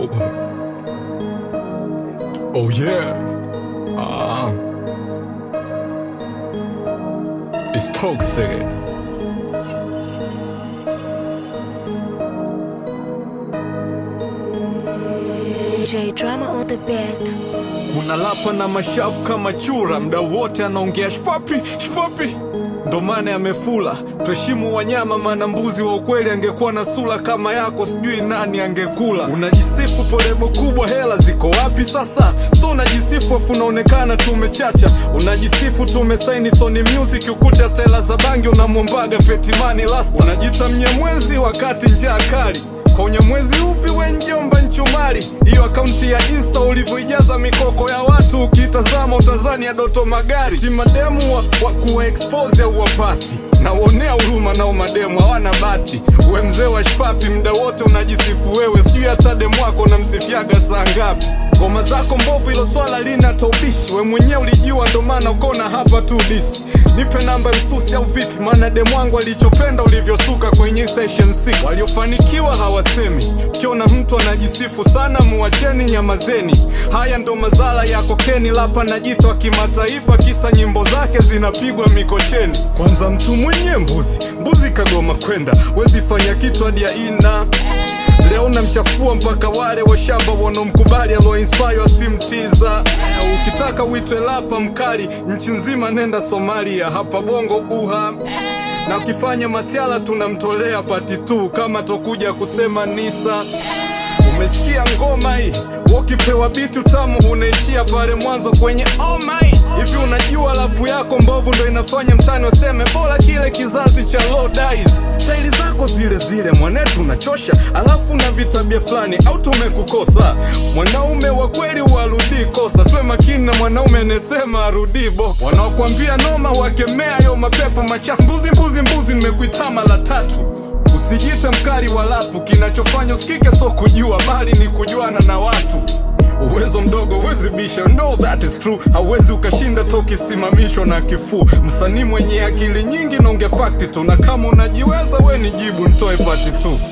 Oh. Oh yeah. Ah. It's toxic. J drama on the beat. Kuna lapa na mashavu kama chura, mda wote anaongea shpapi shpapi, ndo maana amefula. Tuheshimu wanyama, maana mbuzi wa ukweli angekuwa na sura kama yako, sijui nani angekula. Unajisifu polebo kubwa, hela ziko wapi sasa? So unajisifu afu unaonekana tumechacha, unajisifu tumesaini Sony Music, ukuta tela za bangi unamwombaga Petimani last, unajita mnyamwezi wakati njaa kali kwa unyamwezi upi we njomba nchumari hiyo akaunti ya insta ulivyoijaza mikoko ya watu ukitazama utazani ya doto magari si mademu wa, wa kuwa expose au wapati nawonea huruma nao mademu hawana bati we mzee wa shpapi mda wote unajisifu wewe sijui hata demu wako unamsifiaga saa ngapi ngoma zako mbovu ilo swala lina taubishi we mwenyewe ulijua ndo maana ukona hapa tu disi nipe namba ya msusi au vipi maana demu wangu alichopenda ulivyosuka kwenye session 6 waliofanikiwa hawasemi ukiona mtu anajisifu sana muwacheni nyamazeni haya ndo mazala ya kokeni lapa najitwa kimataifa kisa nyimbo zake zinapigwa mikocheni kwanza mtu mwenye mbuzi mbuzi kagoma kwenda wezi fanya kitu hadi ya ina leo namchafua mpaka wale washamba wanaomkubali aloinspire asimtiza ukitaka uitwe lapa mkali nchi nzima nenda somalia hapa bongo buha na ukifanya masiala tunamtolea pati tu kama tokuja kusema nisa umesikia ngoma hii ukipewa bitu tamu unaishia pale mwanzo kwenye oh my hivi unajua lapu yako mbovu ndo inafanya mtani waseme bora kile kizazi cha low dies staili zako zile zile mwanetu unachosha alafu na vitabia fulani au tumekukosa mwanaume wa kweli warudii kosa tuwe makini na mwanaume anayesema arudii bo wanaokwambia noma wakemea yo mapepo machafu mbuzi mbuzi mbuzi nimekuita mara tatu Usijite mkali wa lapu, kinachofanya usikike so kujua, bali ni kujuana na watu. Uwezo mdogo huwezi bisha, no that is true. Hauwezi ukashinda to ukisimamishwa na kifuu. Msanii mwenye akili nyingi naonge fakti tu, na kama unajiweza we ni jibu, ntoe pati tu.